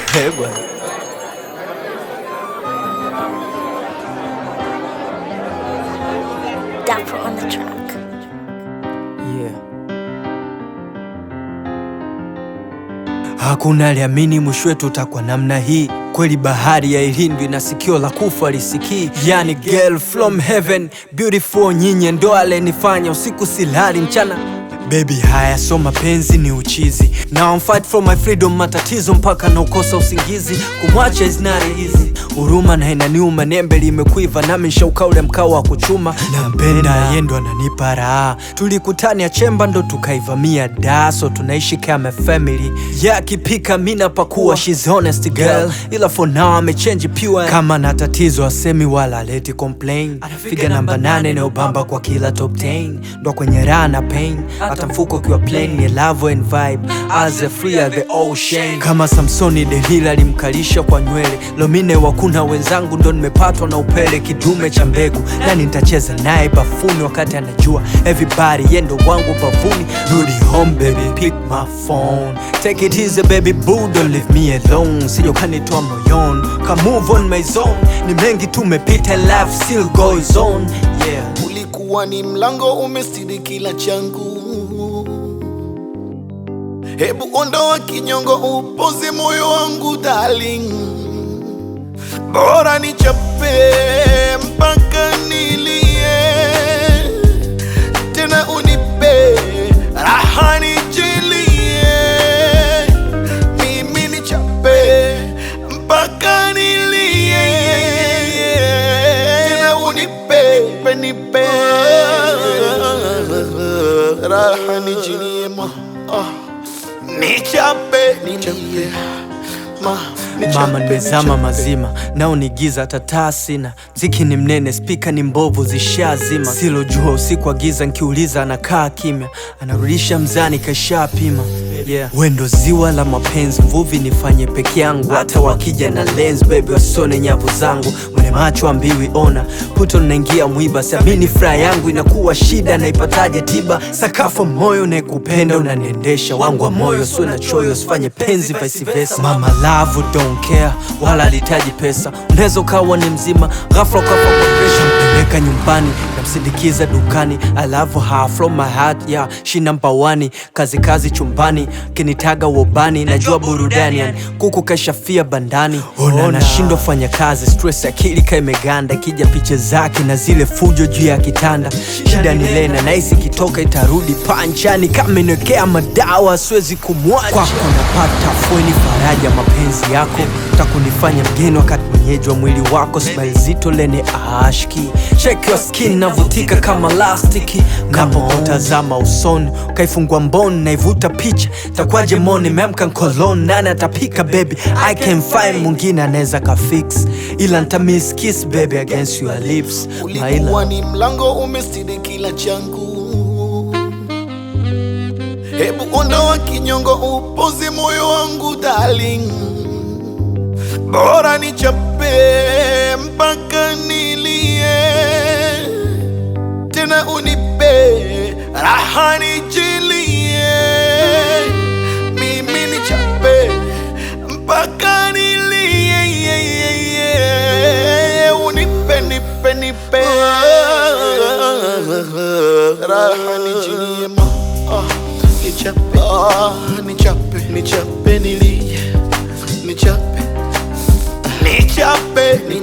Eh, bwana. Dapper on the track. Yeah. Hakuna aliamini mwisho wetu utakuwa namna hii. Kweli bahari ya ilindwi na sikio la kufa lisikii. Yani girl from heaven beautiful, nyinyi ndo alenifanya usiku silali mchana Baby haya so mapenzi ni uchizi Now I'm fight for my freedom matatizo mpaka na ukosa usingizi Kumwacha is not easy Huruma na inaniuma nembe limekuiva nami nshauka ule mkao wa kuchuma Nampenda yendo ananipa raha Tulikutania chemba ndo tukaivamia daso tunaishi kama family Yakipika mina pakuwa she's honest girl Ila for now amechange pure Kama na tatizo asemi wala leti complain Anafiga namba nane inayobamba kwa kila top 10 Ndo kwenye raha na pain hata mfuko ukiwa plain ni love and vibe as a free as the ocean kama Samsoni Delila alimkalisha kwa nywele Lomine wakuna wenzangu ndo nimepatwa na upele kidume cha mbegu nani nitacheza naye bafuni wakati anajua everybody yendo wangu bavuni rudi home baby pick my phone take it easy baby boo don't leave me alone sije ukanitoa moyoni ka move on my zone ni mengi tumepita life still goes on yeah ulikuwa ni mlango umestiri kila changu hebu ondoa kinyongo upoze moyo wangu darling bora nichape mpaka nilie tena unipe raha nijilie mimi nichape mpaka nilie tena unipe nipe raha nijilie ma ah. nichape nichape ma nichape, Mama nimezama nichape. mazima nao ni giza tataa sina mziki ni mnene spika ni mbovu zishazima silojua usiku wa giza nkiuliza anakaa kimya anarudisha mzani kashapima yeah. wendo ziwa la mapenzi mvuvi nifanye peke yangu hata wakija na lens baby wasone nyavu zangu mwenye macho ambiwi ona puto naingia mwiba siamini furaha yangu inakuwa shida naipataje tiba sakafu moyo naekupenda unaniendesha wangu wa moyo sio na choyo usifanye penzi vice versa mama love don't care wala alitaji pesa unaweza ukawa ni mzima ghafla ukafa kwa presha mpeleka nyumbani namsindikiza dukani I love her from my heart yeah she number one kazi kazi chumbani kinitaga wobani najua burudani yani kuku kashafia bandani ona nashindwa fanya kazi stress akili ka imeganda ikija picha zake na zile fujo juu ya kitanda shida ni lena nahisi kitoka itarudi panchani kama inekea madawa siwezi kumwacha kwako napata fweni faraja mapenzi yako takunifanya mgeni wakati mwenyeji wa mwili wako smile zito lene ashki check your skin navutika kama lastiki napotazama usoni ukaifungua mboni naivuta picha takwaje moni memka nkolon nani atapika baby i can find mwingine anaweza kafix ila ntamiss kiss baby against your lips ulikuwa maila ni mlango umestiri kila changu hebu ondoa kinyongo upoze moyo wangu darling bora nichape mpaka nilie tena unipe raha nijilie mimi nichape mpaka nilie unipe nipe nipe raha nijilie ma ah, nichape ah, nichape nichape nilie nichape nichape